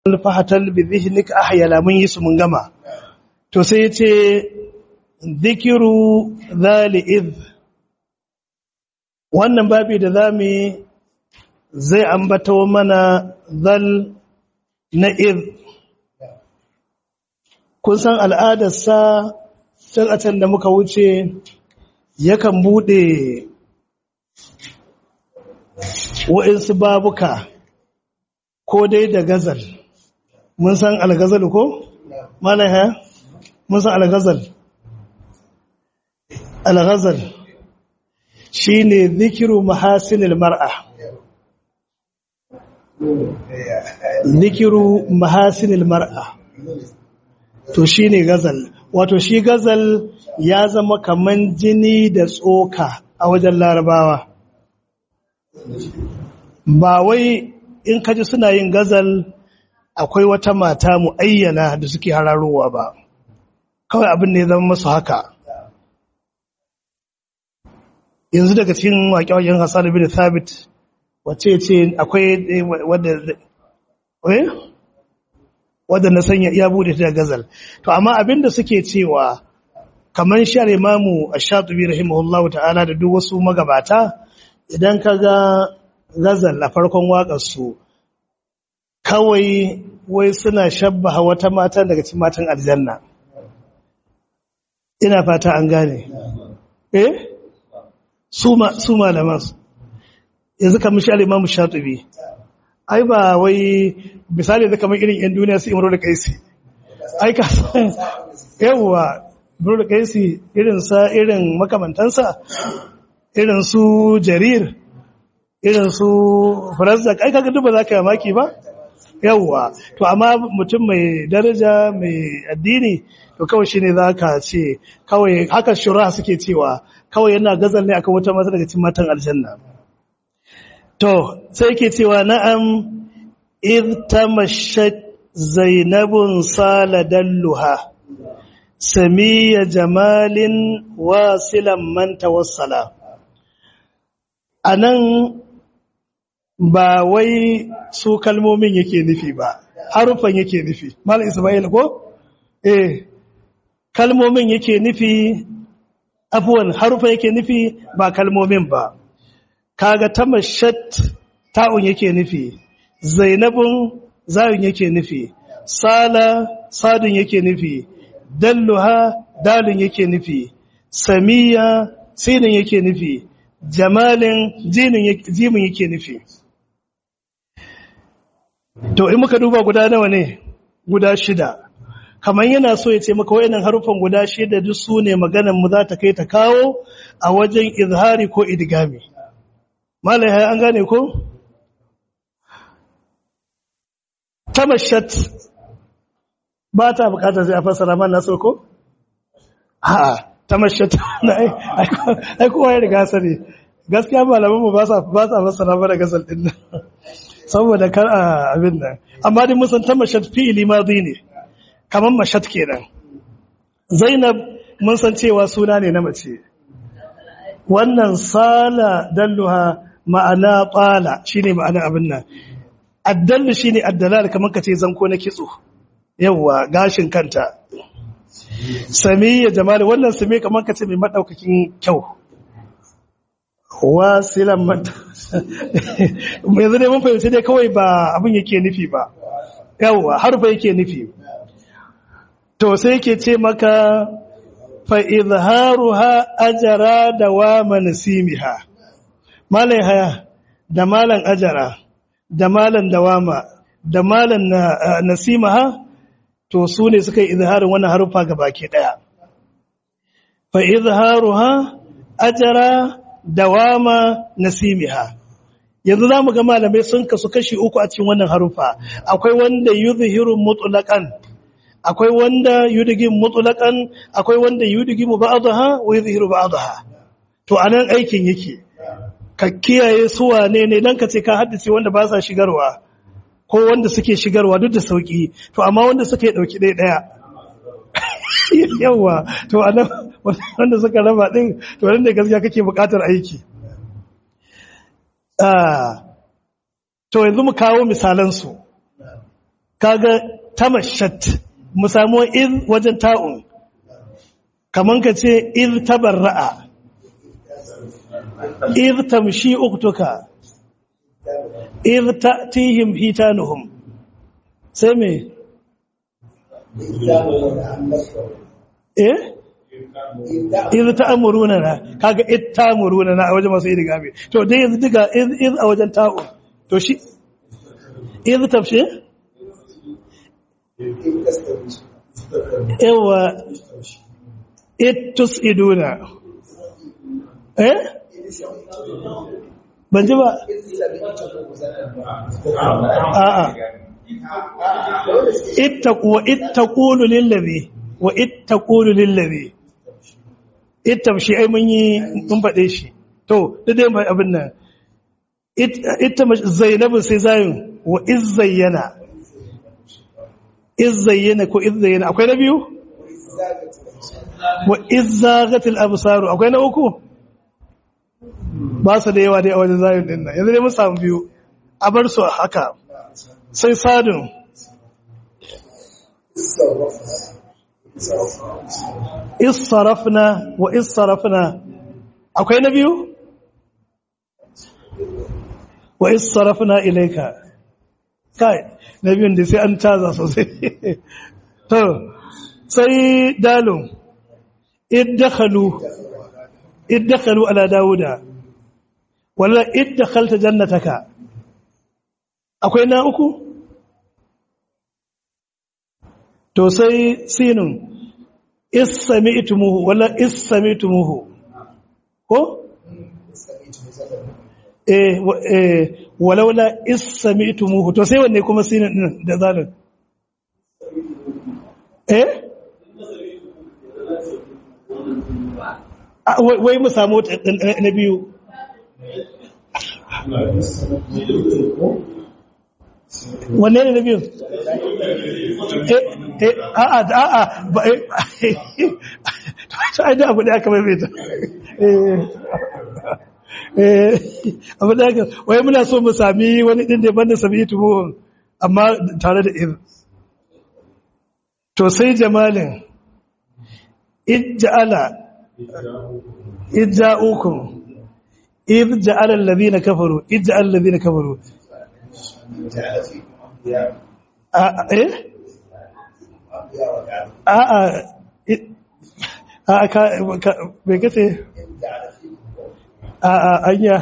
fahatal bi dhihnik ahyala mun yi su mun gama to sai yace dhikru dhali id wannan babi da zamu zai ambato mana zal na id kun san al'adarsa can da muka wuce yakan bude wa'insu babuka ko dai da gazal mun san algazal ko? malaya mun san algazal algazal shi ne zikiru mahasinil mar'a zikiru mahasinil mar'a to shi ne gazal wato shi gazal ya zama kaman jini da tsoka a wajen larabawa ba wai in kaji suna yin gazal akwai wata mata mu ayyana da suke hararowa ba kawai abin ne zama masu haka yanzu daga cikin waƙe-waƙen hassan bin thabit wace ce akwai wadda wadda na sanya ya bude ta gazal to amma abin da suke cewa kamar shar imamu ash-shatibi rahimahullahu ta'ala da duk wasu magabata idan ka ga gazal a farkon waƙarsu kawai wai suna shabbaha wata mata daga cikin matan aljanna ina fata an gane eh su malaman yanzu kamar shi alimamu shatubi ai ba wai misali da kamar irin yan duniya su imro da kaisi ai ka san yawwa imro da kaisi irin sa irin makamantansa irin su jarir irin su farazak ai kaga duk ba za ka yi maki ba yawwa to amma mutum mai daraja mai addini to kawai shine za ka ce kawai haka shura suke cewa kawai yana gazal ne akan wata mata daga cikin matan aljanna to sai yake cewa na'am id tamashat zainabun saladalluha samiya jamalin wasilan man tawassala anan ba wai su kalmomin yake nufi ba harufan yake nufi malam isma'il ko eh kalmomin yake nufi abuwan harufan yake nufi ba kalmomin ba kaga tamashat ta'un yake nufi zainabun zayun yake nufi sala sadun yake nufi dalluha dalun yake nufi samiya sinin yake nufi jamalin jimin yake nufi To, in muka duba guda nawa ne? Guda shida. Kamar yana so ya ce maka wayannan harufan guda shida duk su ne maganan mu za ta kai ta kawo a wajen izhari ko idgami. Malai an gane ko? Tamashat ba ta bukatar sai a fassara man naso ko? Ha, tamashat ai kowa ya riga sani. Gaskiya malamanmu ba sa fassara mana gasal din nan. saboda kar a abin nan amma dai musan ta mashat fi'ili madi ne kaman mashat kenan zainab mun san cewa suna ne na mace wannan sala dalluha ma'ana qala shine ma'ana abin nan addallu shine addalal kaman kace zanko na kitso yawa gashin kanta samiya jamal wannan sami kaman kace mai madaukakin kyau wasilan mata yanzu ne mun fahimci dai kawai ba abin yake nufi ba yawwa harfa yake nufi to sai yake ce maka fa izharuha ajra da wa mansimiha malai haya da malan ajara da malan dawama da malan nasimaha to su ne suka yi izharin wannan harufa gabaki daya fa izharuha ajra dawama nasimiha yanzu zamu ga malamai sun kasu kashi uku a cikin wannan harufa akwai wanda yuzhiru mutlaqan akwai wanda yudgim mutlaqan akwai wanda yudgimu ba'daha wa yuzhiru ba'daha to anan aikin yake ka kiyaye su wane ne dan ka ce ka haddace wanda ba sa shigarwa ko wanda suke shigarwa duk da sauki to amma wanda suke dauki ɗaya ɗaya yawa to anan wanda suka raba din to nan ne gaskiya kake buƙatar aiki to yanzu mu kawo misalan su kaga tamashat mu samu iz wajen ta'un kaman ka ce iz tabarra'a iz tamshi uktuka iz ta'tihim hitanuhum sai me eh iz ta'muruna na kaga iz ta'muruna na a wajen masu idigami to dai yanzu diga iz iz a wajen ta'un to shi iz tafshi yawa ittus iduna eh ban ji ba a'a ittaqu wa ittaqulu lillazi wa ittaqulu lillazi ittamshi ai mun yi mun faɗe shi to da dai mai abin nan ita zainabu sai zayin wa izzayyana izzayyana ko izzayyana akwai na biyu wa izzagatil absaru akwai na uku ba su da yawa dai a wajen zayin din nan yanzu dai mun samu biyu a bar su haka sai sadun isarafna wa isarafna akwai na biyu wa isarafna ilaika kai na biyun da sai an taza sosai to sai dalun iddakhalu iddakhalu ala dauda wala iddakhalta jannataka akwai na uku to sai sinun isami'tumuhu wala isami'tumuhu ko eh eh walaula isami'tumuhu to sai wanne kuma sinun din da zalun eh wai mu samu na biyu wanne ne na biyu a'a a'a ba ta aida abu da aka maimaita abu da aka wai muna so mu sami wani ɗin da banda sami tuhuhun amma tare da ir to sai jamalin ijja'ala ijja'ukum ijja'ala alladhina kafaru ijja'ala alladhina kafaru eh a'a a'a ka bai kace a'a anya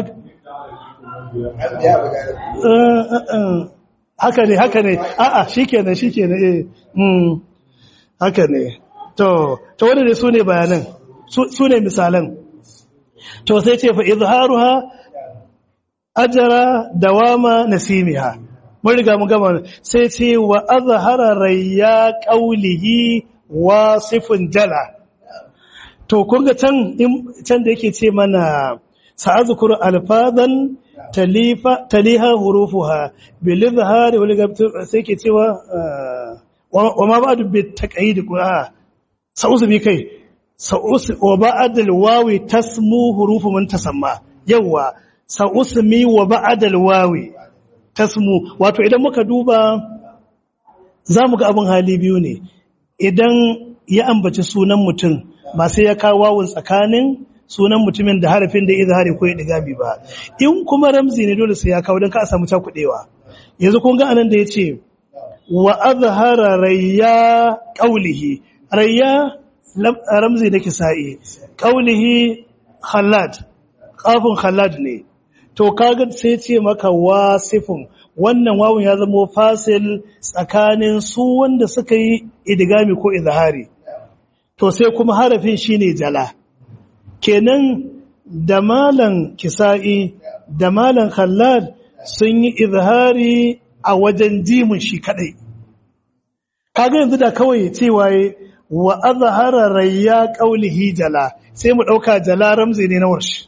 haka ne haka ne a'a shikenan shikenan eh mm haka ne to to wanda ne sune bayanan sune misalan to sai ce fa izharuha ajra dawama nasimiha mun riga mun gama sai ce wa azhara rayya qawlihi wasifun jala to kun ga can can da yake ce mana sa'azkuru alfadan talifa taliha hurufuha bil izhari wal gabtu sai ke cewa wa ma ba'du bit taqyid qura sa'usbi kai sa'us wa ba'd al wawi tasmu hurufu man tasamma yawa sa'usmi wa ba'd al wawi tasmu wato idan muka duba zamu ga abin hali biyu ne idan ya ambaci sunan mutum ba sai ya kawo wawun tsakanin sunan mutumin da harafin da izhari ko idgami ba in kuma ramzi ne dole sai ya kawo don ka a samu cakudewa yanzu kun ga anan da yace wa azhara rayya qawlihi rayya ramzi da kisa'i qawlihi khallad qafun khallad ne to kaga sai ce maka wasifun wannan wawun ya zama fasil tsakanin su wanda suka yi idgami ko izhari to sai kuma harafin shine jala kenan da malan kisa'i da malan khallad sun yi izhari a wajen jimin shi kadai kaga yanzu da kawai cewa wa azhara rayya qawlihi jala sai mu dauka jala ramzi ne na warshi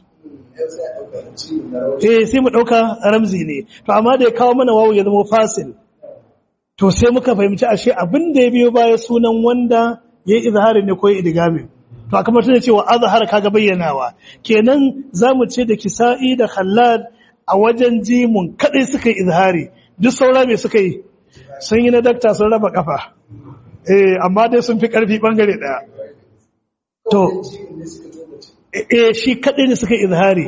eh sai mu dauka ramzi ne to amma da ya kawo mana wawu ya zama fasil to sai muka fahimci ashe abin da ya biyo baya sunan wanda yayi izhari ne ko idgami to a kamar tana cewa azhar kaga bayyanawa kenan zamu ce da kisa'i da khallad a wajen jimun kadai suka yi izhari duk saura me suka yi sun yi na dakta sun raba kafa eh amma dai sun fi karfi bangare daya to eh shi kadai ne suka izhari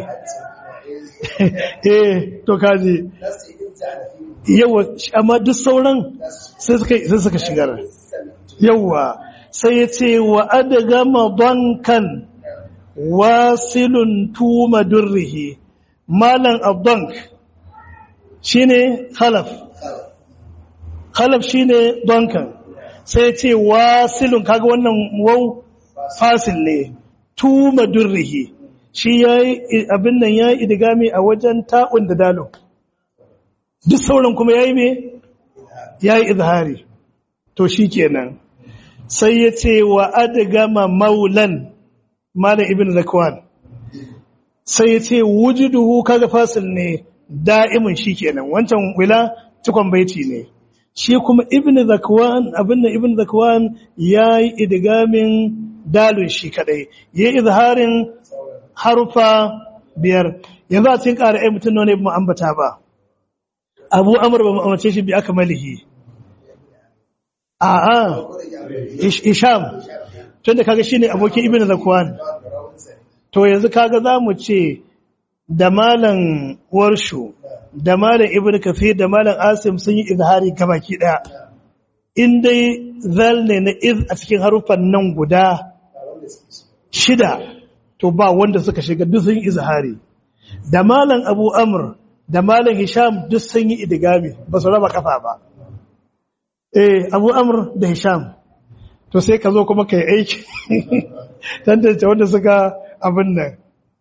eh to kaji yawa amma duk sauran sai suka sai suka shigar yawa sai ya ce wa adgama bankan wasilun tuma durrihi malan abdank shine khalaf khalaf shine bankan sai ya ce wasilun kaga wannan wau fasil ne tuma durrihi shi yayi abin nan yayi idigami a wajen ta'un da dalon duk sauran kuma yayi me yayi izhari to shikenan sai ya ce wa adgama maulan malam ibn zakwan sai ya ce wujuduhu kaga fasil ne da'imin shikenan wancan wila cikon baiti ne shi kuma ibn zakwan abin nan ibn zakwan yayi idgamin dalun shi kadai yayi izharin harufa biyar yanzu a cikin ƙara ai mutum ne ba mu ambata ba abu amur ba mu amince shi bi aka malihi a'a isham tun da kaga shine abokin ibn zakwan to yanzu kaga za mu ce da malam warshu da malam ibn kafir da malam asim sun yi izhari gabaki daya in dai zal ne na iz a cikin haruffan nan guda shida to ba wanda suka shiga duk sun yi izhari da malam abu amr da malam hisham duk sun yi idigami ba su raba kafa ba eh abu amr da hisham to sai ka zo kuma kai aiki tantance wanda suka abin nan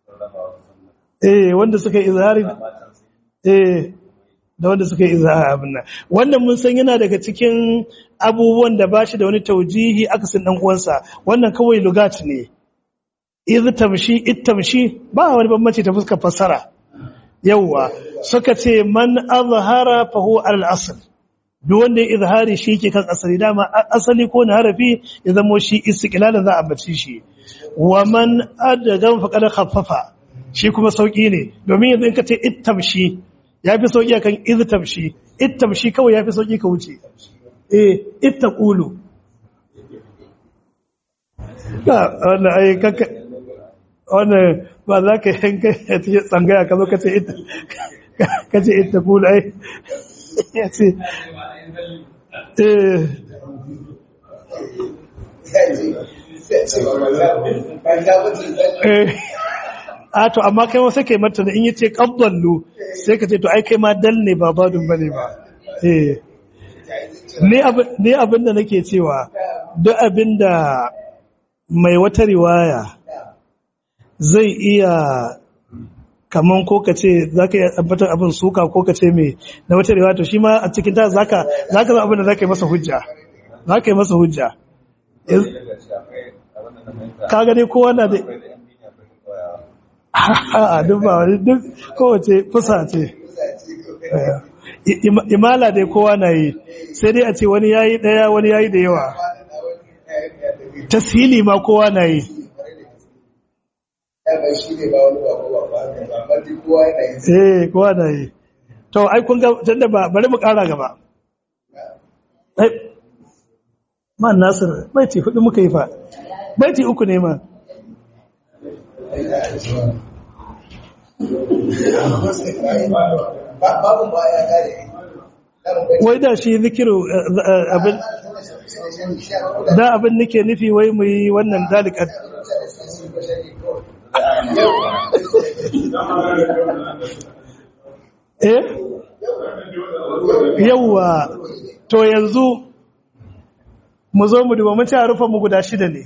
eh wanda suka yi izhari eh da wanda suka yi izhari abin nan wannan mun san yana daga cikin abubuwan da bashi da wani taujihi akasin dan uwansa wannan kawai lugat ne iz tamshi it tamshi ba wani bambanci ta fuskar fassara yawwa suka ce man azhara fa huwa al asl duk wanda ya izhari shi ke kan asali dama asali ko na harafi ya zamo shi istiqlalan za a bace shi wa man adagan fa kada khaffafa shi kuma sauki ne domin yanzu in ka ce ittamshi yafi sauki akan iztamshi ittamshi kawai yafi sauki ka wuce eh ittaqulu ka wannan ai kaka wannan ba za ka yanka ya ce tsangaya ka zo ka ce ita ka ce ittaqulu ai ya ce eh a to amma kai wasu kai mata in yi ce ƙabballu sai ka ce to ai kai ma dal ne ba badun bane ba eh ni abin da nake cewa duk abin da mai wata riwaya zai iya kaman ko ka ce za ka iya tabbatar abin suka ko ka ce mai na wata riwaya to shi ma a cikin ta za ka za abin da za ka yi masa hujja za ka yi masa hujja ka gani kowa na da a duk ba wani duk kowace fusa ce imala dai kowa na yi sai dai a ce wani yayi daya wani yayi da yawa tasiri ma kowa na yi eh kowa na yi to ai kun ga tunda ba bari mu kara gaba man nasir baiti hudu muka yi fa baiti uku ne ma wai da shi zikiru abin da abin nake nufi wai mu yi wannan dalikat eh yawwa to yanzu mu zo mu duba mun ci harufan mu guda shida ne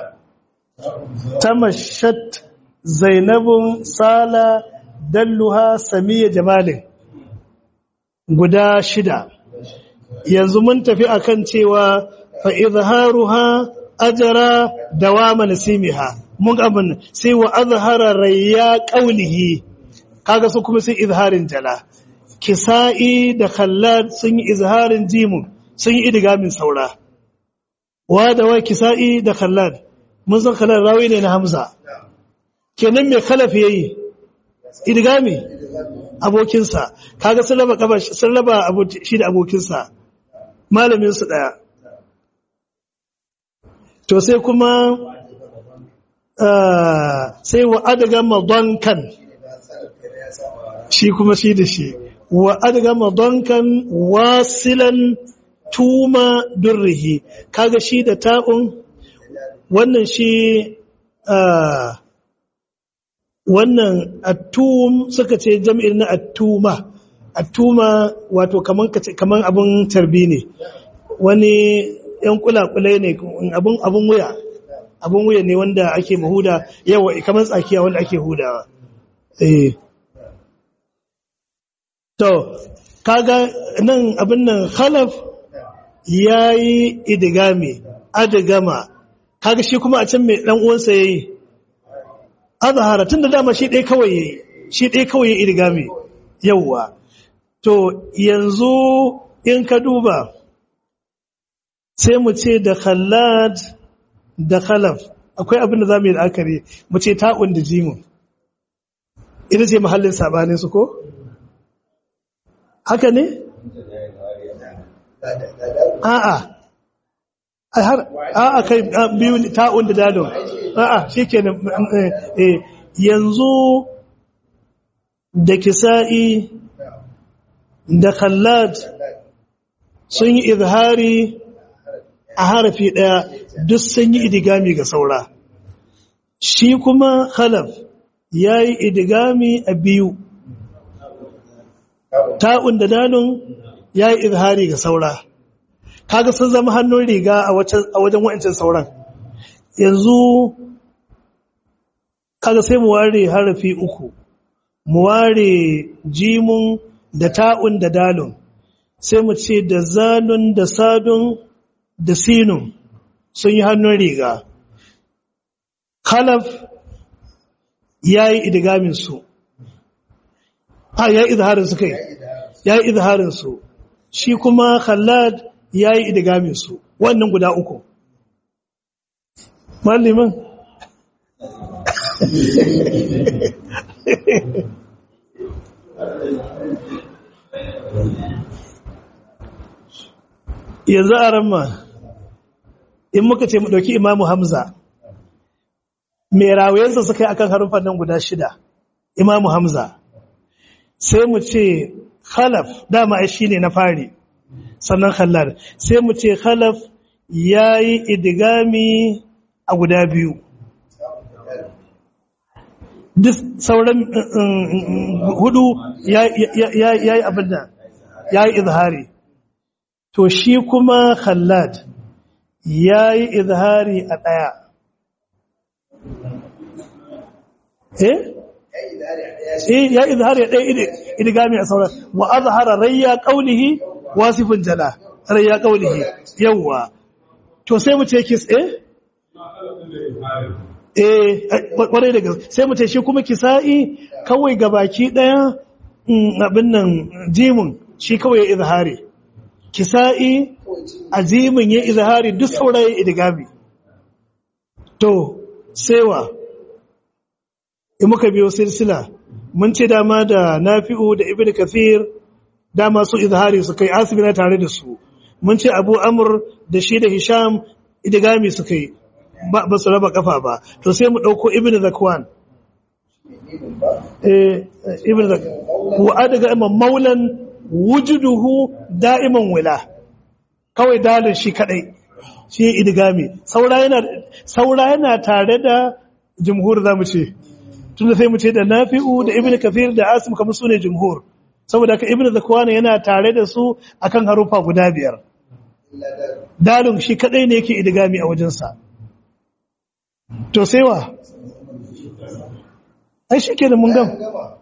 tamashat zainabun sala dalluha samiya jamalin guda shida yanzu mun tafi akan cewa fa izharuha ajra dawama nasimiha mun abin sai wa azhara rayya qawlihi kaga su kuma sai izharin jala kisa'i da khallad sun yi izharin jimun sun yi idgamin saura wa da wa kisa'i da khallad mun san khallad rawi ne na hamza kenan mai khalaf yayi idgami abokinsa kaga sun raba kafa sun raba shi da abokinsa malamin su daya to sai kuma sai wa adaga madonkan shi kuma shi da shi wa adaga madonkan wasilan tuma durrihi kaga shi da ta'un wannan shi wannan attum suka ce jam'ir na attuma attuma wato kaman kaman abun tarbi ne wani yan kulakulai ne abun abun wuya abun wuya ne wanda ake mahuda yawa kamar tsakiya wanda ake hudawa eh to kaga nan abin nan khalaf yayi idigami adigama kaga shi kuma a can mai dan uwansa yayi azhara tunda dama shi dai kawai yayi shi dai kawai yayi idigami yawa to yanzu in ka duba sai mu ce da khallad da khalaf akwai abin da za mu yi la'akari mu ce ta'un da jimun ita ce mahallin sabanin su ko haka ne a'a a'a kai biyu ta'un da dadon a'a shikenan yanzu da kisa'i da khallad sun yi izhari a harafi ɗaya duk sun yi idigami ga saura shi kuma khalaf ya yi idigami a biyu ta'un da dalun ya yi izhari ga saura kaga sun zama hannun riga a wajen wa'ancin sauran yanzu kaga sai mu ware harafi uku mu ware jimun da ta'un da dalun sai mu ce da zalun da sadun da sinun sun yi hannun riga khalaf ya yi idigaminsu a ya yi izharinsu kai ya yi izharinsu shi kuma khallad ya yi idigaminsu wannan guda uku malliman yanzu a ramma in muka ce mu ɗauki imamu hamza mai rawayensa suka yi akan harufan nan guda shida imamu hamza sai mu ce khalaf dama ai shi ne na fari sannan khallar sai mu ce khalaf ya yi idigami a guda biyu duk sauran hudu ya yi abin da ya yi izhari to shi kuma khallad ya yi izhari a ɗaya eh ya yi izhari a ɗaya idigami a sauran wa azhara rayya qawlihi wasifin jala rayya qawlihi yawwa to sai mu ce kis eh eh kwarai da gaske sai mu ce shi kuma kisa'i kawai gabaki daya abin nan jimin shi kawai ya izhari kisa'i azimin ya izhari duk saurayi idigami to sewa in muka biyo silsila mun ce dama da nafi'u da ibnu kathir dama su izhari su kai asibina tare da su mun ce abu amr da shi da hisham idigami su kai ba su raba kafa ba to sai mu dauko ibn zakwan eh ibn zakwan wa adaga imam maulan wujuduhu da'iman wila kawai dalin shi kadai shi idigami saura yana saura yana tare da jumhur zamu ce tunda sai mu ce da nafi'u da ibn kafir da asim kamar su ne jumhur saboda ka ibn zakwan yana tare da su akan harufa guda biyar dalin shi kadai ne yake idigami a wajensa to sai wa ai shi kenan mun gam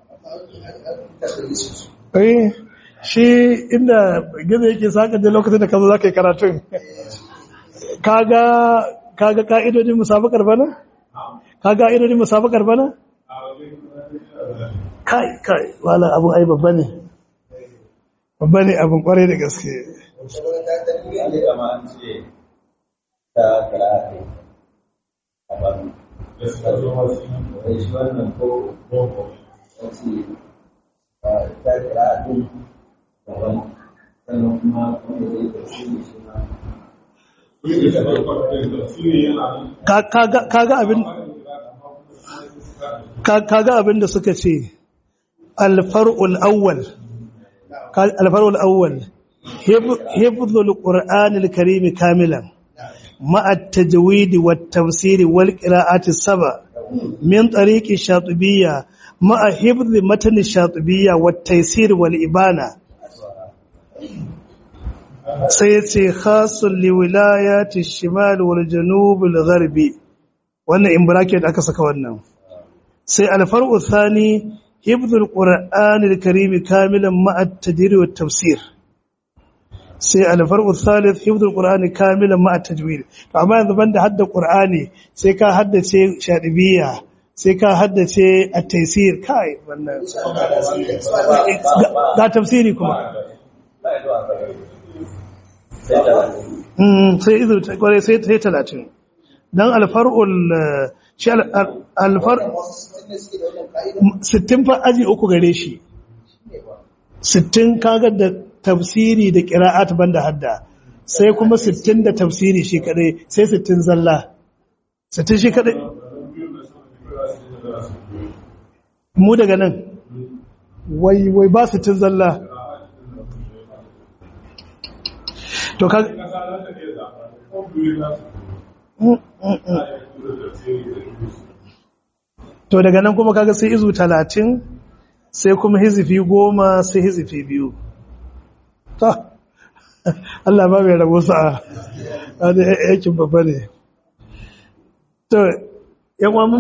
ai shi inda gizo yake saka da lokacin da ka zo za ka yi karatun kaga kaga ka'idodin musabakar bana kaga ka'idodin musabakar bana kai kai wala abun ai babba ne babba ne abun kwarai da gaske kaga abin kaga abin da suka ce alfar'ul awwal alfar'ul awwal hifdhul qur'anil karim kamilan ma'a at-tajwid wat-tafsir wal-qira'ati as-sab'a min tariqi shatibiyya ma'a hifdh matan shatibiyya wat-taysir wal-ibana sai ya ce khasun liwilayati shimal wal janubul gharbi wannan in bracket aka saka wannan sai alfar'u thani hifdhul qur'anil karim kamilan ma'a at-tadrir wat tafsir sai alfar'u thalith hifdhul qur'ani kamilan ma'a tajwid to amma yanzu banda hadda qur'ani sai ka haddace shadibiyya sai ka haddace at-taysir kai wannan ga tafsiri kuma sai izu kwarai sai sai talatin don alfar'ul shi alfar sittin fa aji uku gare shi sittin kaga da tafsiri da ƙira'at banda hadda sai kuma sittin da tafsiri shi kadai sai sittin zalla sittin shi kadai mu daga nan wai wai ba sittin zalla to ka to daga nan kuma kaga sai izu talatin sai kuma hizifi goma sai hizifi biyu ta Allah ba mai rabo sa'a wani yakin babba ne to yan mun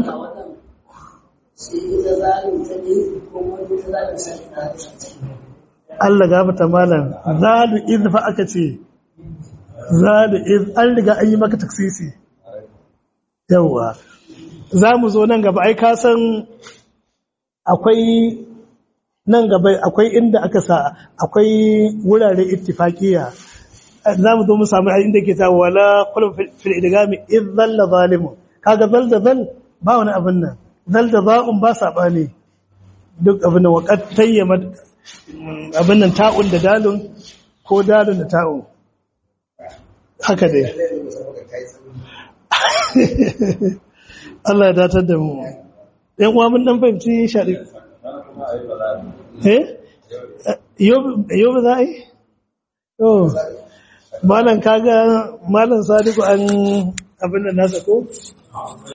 Allah gafata malam zalu idfa aka ce zalu iz an riga an yi maka taksisi yawa za mu zo nan gaba ai ka san akwai nan gaba akwai inda aka sa akwai wurare ittifaqiya za mu zo mu samu inda ke ta wala qul fil idgami iz dhalla zalimun kaga zal da zal ba wani abin nan zal da za'un ba sabani duk abin nan waqat tayyama abin nan ta'un da dalun ko dalun da ta'un haka dai Allah ya datar da mu ɗan uwa mun dan fahimci shaɗi eh yau ba za a yi oh malam kaga malam sadiku an abin da nasa ko